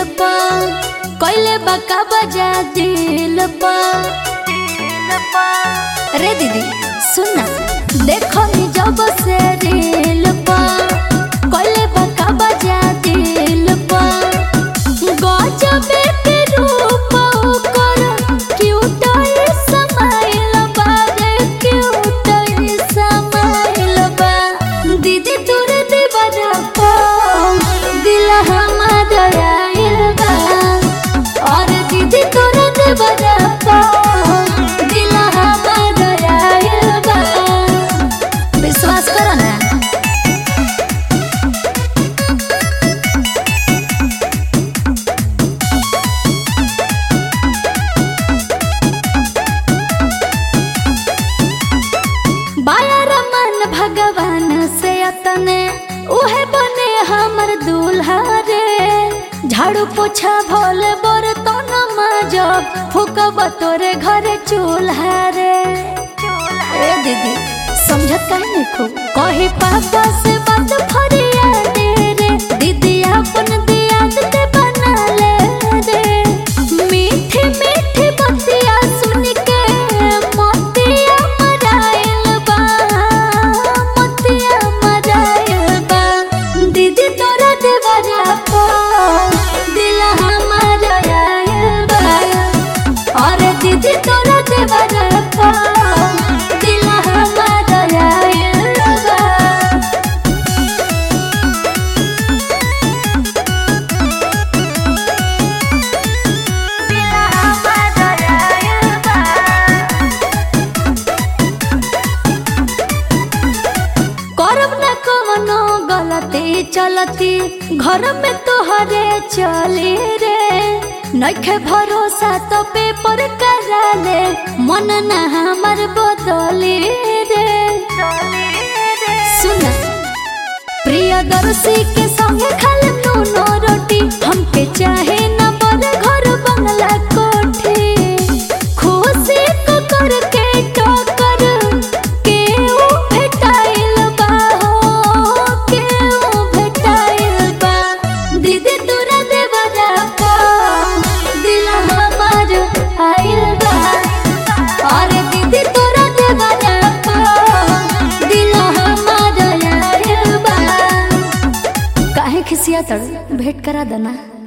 पा कोइले बका बजा दिल पा रे दीदी सुन ना देखो नी जब से रील पा कोइले बका बजा दिल पा गजबे के रूप ओकर क्यूट स्माइल बा रे क्यूट स्माइल बा दीदी तोर दीवाना पा दिल हमार आइल बा और दीदी तोर दीवाना पा दिल हमार आइल बा विश्वास करो ना बाया रमन भगवान से अतने उहे बने हमर दूल्हा रे झाड़ू पोछा भोल बर तो न माजब फूकब तोरे घरे चूल्हा रे ए दीदी समझत काहे नहीं खूब कही पापा से बात फरिया दे रे दीदी अपन दियाद ते बना ले रे मीठी मीठी बतिया सुन के मोतिया मराइल बा मोतिया मराइल बा दीदी तोरा देवरा पा दिल हमार आइल बा और दीदी तोरा देवरा पा दिल हमार आइल बा करब न कवनो गलती चलती घर में तोहरे चली रे नखे भरोसा तो पेपर करा ले मन न हमर बदली रे सुन प्रियदर्शी के संगे खाल नूनो रोटी हमके चाहे न बड़ घर बंगला कोठी खुशी को करके टोकर के ऊ भेटाइल बा हो के ऊ भेटाइल बा दीदी तोरा देवरा पा दिल हमार आइल बा और दीदी तोरा देवरा पा दिल हमार आइल बा काहे खिसिया तड़ भेंट करा देना